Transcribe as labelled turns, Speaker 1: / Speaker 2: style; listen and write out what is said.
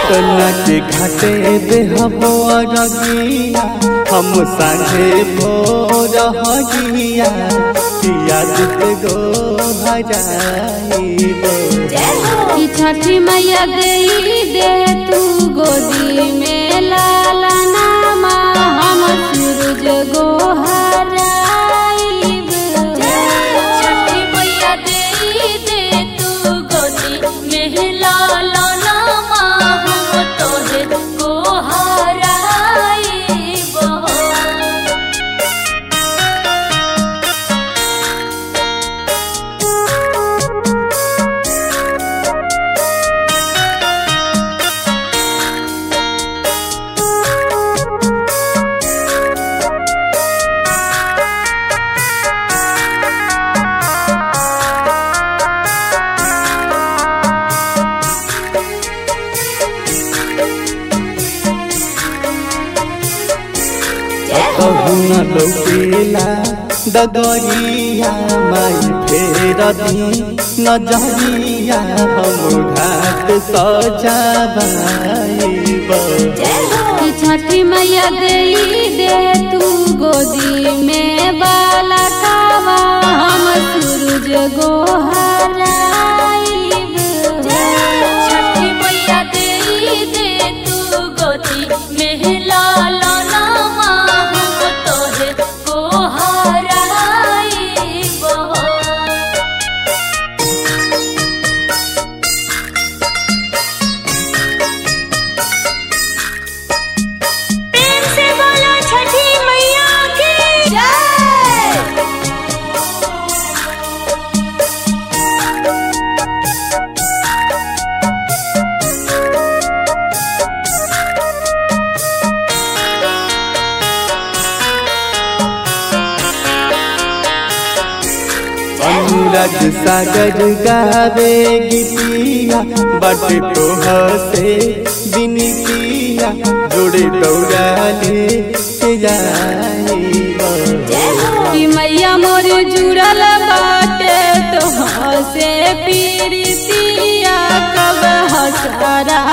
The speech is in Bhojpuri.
Speaker 1: पटना के घाटे देहबो रगिया हम सांझे भोर हगिया पिया दुत गो भजाइबो
Speaker 2: कि छठी मैया दे दे तू गोदी में लाला नामा हम सूरज गोहराइब
Speaker 3: छठी मैया दे दे तू गोदी में लाला नामा हम तोहे को हराइबो
Speaker 1: कहुना लौकेला डगरिया माई फेर दी नजरिया हम घाट सजाबाइबो
Speaker 2: कि छठी मैया दे दे तू गोदी में बाला कावा हम सूरज गोहराइब
Speaker 3: छठी मैया दे दे तू गोदी में लाला नामा हम तोहे को हराइबो प्रेम से बोलो छठी मैया की जय
Speaker 1: अनुराग सागर गावे गीतिया बट तोह से बिनतिया जोड़े दौड़ाले के जाइबो
Speaker 2: कि मैया मोर जुड़ल बाटे तो से पीरितिया कब हसारा